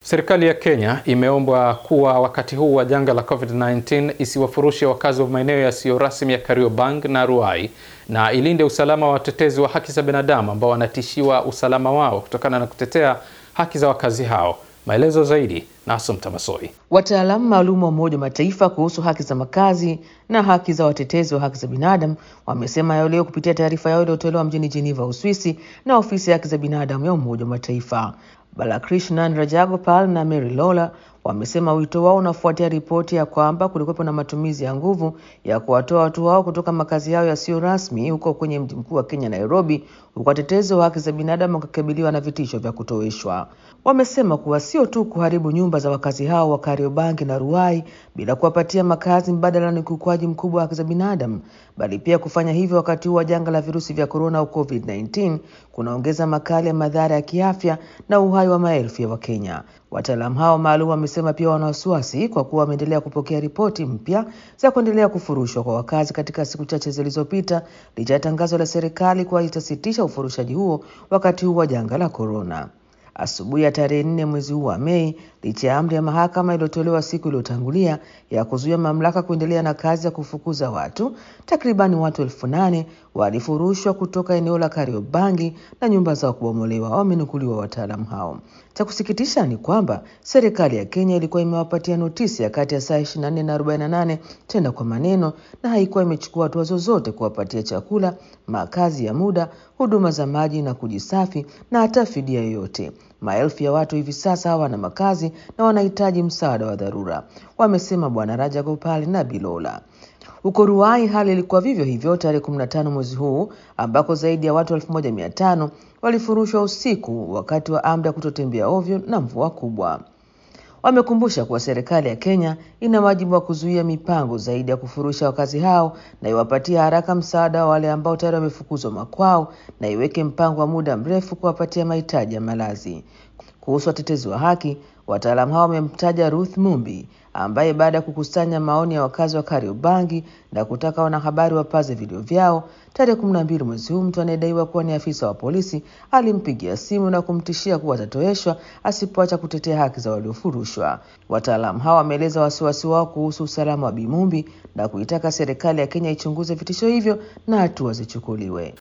Serikali ya Kenya imeombwa kuwa wakati huu wa janga la COVID-19 isiwafurushe wakazi wa maeneo yasiyo rasmi ya Kariobangi na Ruai na ilinde usalama wa watetezi wa haki za binadamu ambao wanatishiwa usalama wao kutokana na kutetea haki za wakazi hao. Maelezo zaidi na Assumpta Massoi. Wataalamu maalum wa Umoja wa Mataifa kuhusu haki za makazi na haki za watetezi wa haki za binadamu wamesema hayo leo kupitia taarifa yao iliyotolewa mjini Geneva, Uswisi na ofisi ya haki za binadamu ya Umoja wa Mataifa. Balakrishnan Rajagopal na Mary Lola wamesema wito wao unafuatia ripoti ya kwamba kulikuwepo na matumizi ya nguvu ya kuwatoa watu hao kutoka makazi yao yasiyo rasmi huko kwenye mji mkuu wa Kenya, Nairobi, huku watetezi wa haki za binadamu wakikabiliwa na vitisho vya kutoweshwa. Wamesema kuwa sio tu kuharibu nyumba za wakazi hao wa Kariobangi na Ruai bila kuwapatia makazi mbadala ni ukiukwaji mkubwa wa haki za binadamu, bali pia kufanya hivyo wakati huu wa janga la virusi vya korona au COVID-19 kunaongeza makali ya madhara ya kiafya na uhai wa maelfu ya Wakenya. Wataalamu hao maalum wamesema pia wana wasiwasi kwa kuwa wameendelea kupokea ripoti mpya za kuendelea kufurushwa kwa wakazi katika siku chache zilizopita, licha ya tangazo la serikali kuwa itasitisha ufurushaji huo wakati huu wa janga la korona. Asubuhi ya tarehe nne mwezi huu wa Mei, licha ya amri ya mahakama iliyotolewa siku iliyotangulia ya kuzuia mamlaka kuendelea na kazi ya kufukuza watu, takribani watu elfu nane walifurushwa kutoka eneo la Kariobangi na nyumba zao kubomolewa, wamenukuliwa wataalamu hao. Cha kusikitisha ni kwamba serikali ya Kenya ilikuwa imewapatia notisi ya kati ya saa 24 na 48 tena kwa maneno, na haikuwa imechukua hatua zozote kuwapatia chakula, makazi ya muda, huduma za maji na kujisafi na hata fidia yoyote. Maelfu ya watu hivi sasa hawana makazi na wanahitaji msaada wa dharura, wamesema Bwana Raja Gopal na Bilola. Huko Ruai hali ilikuwa vivyo hivyo tarehe 15 mwezi huu ambako zaidi ya watu 1500 walifurushwa usiku wakati wa amri ya kutotembea ovyo na mvua kubwa. Wamekumbusha kuwa serikali ya Kenya ina wajibu wa kuzuia mipango zaidi ya kufurusha wakazi hao na iwapatie haraka msaada wa wale ambao tayari wamefukuzwa makwao na iweke mpango wa muda mrefu kuwapatia mahitaji ya malazi. Kuhusu watetezi wa haki, wataalamu hao wamemtaja Ruth Mumbi ambaye baada ya kukusanya maoni ya wakazi wa Kariobangi na kutaka wanahabari wapaze vilio vyao, tarehe kumi na mbili mwezi huu, mtu anayedaiwa kuwa ni afisa wa polisi alimpigia simu na kumtishia kuwa atatoeshwa asipoacha kutetea haki za waliofurushwa. Wataalamu hao wameeleza wasiwasi wao kuhusu usalama wa Bimumbi na kuitaka serikali ya Kenya ichunguze vitisho hivyo na hatua zichukuliwe.